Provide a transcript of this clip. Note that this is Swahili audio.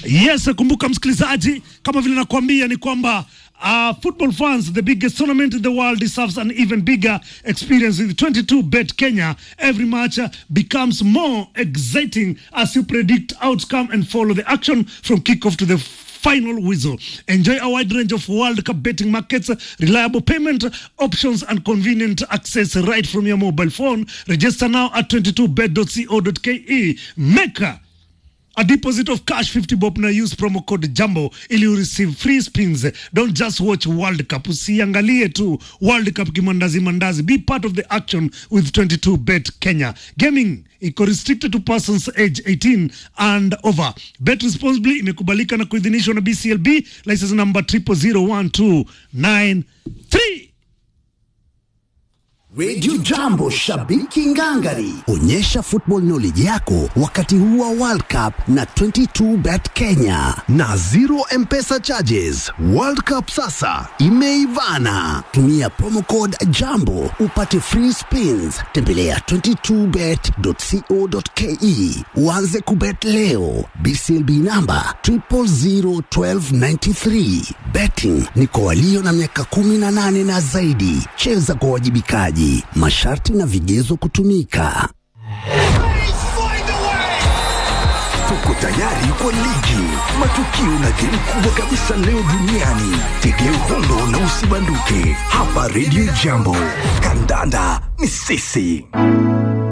Yes, kumbuka msikilizaji, kama vile nakwambia ni kwamba uh, football fans, the biggest tournament in the world deserves an even bigger experience with 22 Bet Kenya. Every match uh, becomes more exciting as you predict outcome and follow the action from kickoff to the final whistle. Enjoy a wide range of World Cup betting markets, reliable payment options, and convenient access right from your mobile phone. Register now at 22bet.co.ke. Make a deposit of cash 50 bob na use promo code jambo ili you receive free spins don't just watch world cup usiangalie tu world cup kimandazi mandazi be part of the action with 22 bet kenya gaming iko restricted to persons age 18 and over bet responsibly imekubalika na kuidhinishwa na bclb license number 001293 Radio Jambo, shabiki ngangari, onyesha football knowledge yako wakati huu wa World Cup na 22 Bet Kenya na zero mpesa charges. World Cup sasa imeivana. Tumia promo code Jambo upate free spins. Tembelea 22bet.co.ke uanze kubet leo. BCLB namba 0001293. Betting ni kwa walio na miaka 18 na zaidi. Cheza kwa wajibikaji. Masharti na vigezo kutumika. Tuko tayari kwa ligi, matukio na game kubwa kabisa leo duniani. Tegea uhondo na usibanduke hapa Radio Jambo. Kandanda ni sisi.